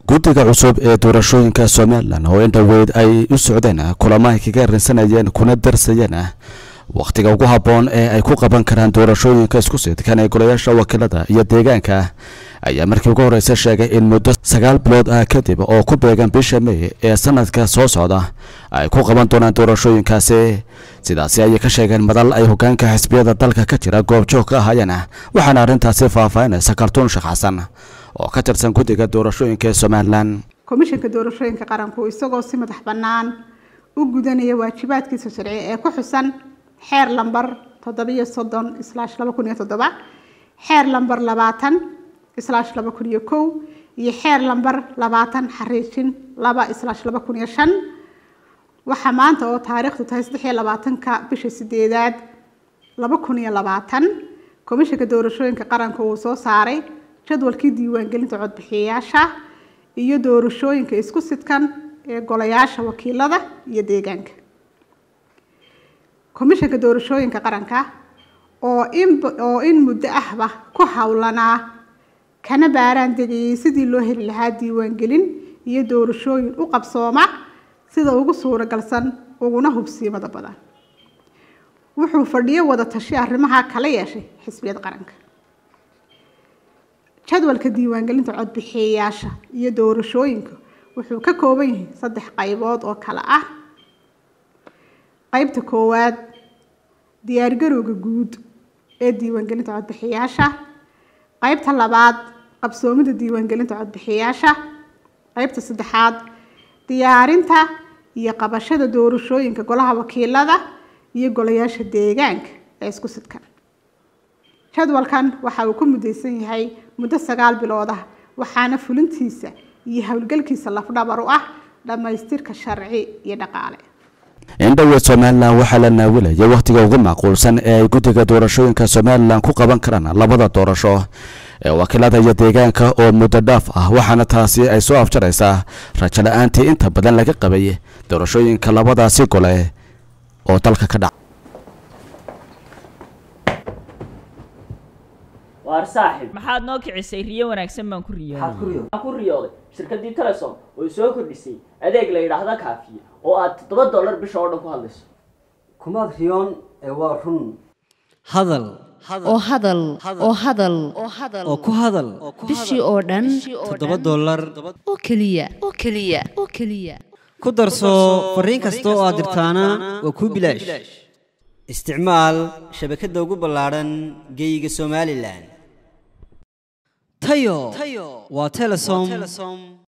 guddiga cusub ee doorashooyinka somalilan oo in dhoweyd ay u socdeen kulamo ay kaga rinsanayeen kuna darsayeen wakhtiga ugu habboon ee ay ku qaban karaan doorashooyinka isku sidkan ee golayaasha wakiilada iyo deegaanka ayaa markii ugu horreysa sheegay in muddo sagaal bilood ah kadib oo ku beegan bisha may ee sanadka soo socda ay ku qaban doonaan doorashooyinkaasi sidaasi ayay ka sheegeen madal ay hogaanka xisbiyada dalka ka jira goobjoog ka ahaayeen waxaana arrintaasi faahfaahinaysa kartuun sheekh xasan oo ka tirsan guddiga doorashooyinka ee somalilan komishanka doorashooyinka qaranku isagoo si madax bannaan u gudanaya waajibaadkiisa sharci ee ku xusan xeer lambar toddobiyo soddon islaash laba kun iyo toddoba xeer lambar labaatan islaash laba kun iyo kow iyo xeer lambar labaatan xariijin laba islaash laba kun iyo shan waxaa maanta oo taariikhdu tahay saddex iyo labaatanka bisha sideedaad laba kun iyo labaatan komishanka doorashooyinka qaranka uu soo saaray jadwalkii diiwaangelinta codbixiyayaasha iyo doorashooyinka isku sidkan ee golayaasha wakiilada iyo deegaanka komishanka doorashooyinka qaranka oo in oo in muddo ahba ku howlanaa kana baaraan degayay sidii loo heli lahaa diiwaangelin iyo doorashooyin u qabsooma sida ugu suuragalsan uguna hubsiimada badan wuxuu fadhiyo wada tashi arrimaha kala yeeshay xisbiyada qaranka jadwalka diiwaangelinta codbixiyayaasha iyo doorashooyinka wuxuu ka kooban yahay saddex qaybood oo kale ah qaybta koowaad diyaargarowga guud ee diiwaangelinta codbixiyaasha qaybta labaad qabsoomida diiwaangelinta codbixiyaasha qaybta saddexaad diyaarinta iyo qabashada doorashooyinka golaha wakiilada iyo golayaasha deegaanka ee isku sidkan jadwalkan waxa uu ku mudaysan yahay muddo sagaal bilood ah waxaana fulintiisa iyo howlgalkiisa lafdhabar u ah dhammaystirka sharci iyo dhaqaale indhoweed somalilan waxaa la naawilaya wakhtiga ugu macquulsan ee ay guddiga doorashooyinka somalilan ku qaban karaan labada doorasho ee wakiilada iyo deegaanka oo muddo dhaaf ah waxaana taasi ay soo afjaraysaa rajo la-aantii inta badan laga qabay doorashooyinka labadaasi gole oo dalka ka dhaca waar saaxib maxaad noo kicisay riyo wanaagsan baan ku maxaad ku riyooday riyooday waxaan ku riyooday shirkaddii telesom oo soo kordhisay adeeg la yidhaahda kaafiye oo aad toddoba dollar bisha oo dhan ku hadlayso kumaad riyoon ee waa run hadal oo hadal oo hadal oo ku hadal bishii oo dhan toddoba dollar oo keliya oo keliya oo keliya ku darso fariin kasta oo aad dirtaana waa kuu bilaash isticmaal shabakadda ugu ballaadhan geyga somalilan tayo waa telesom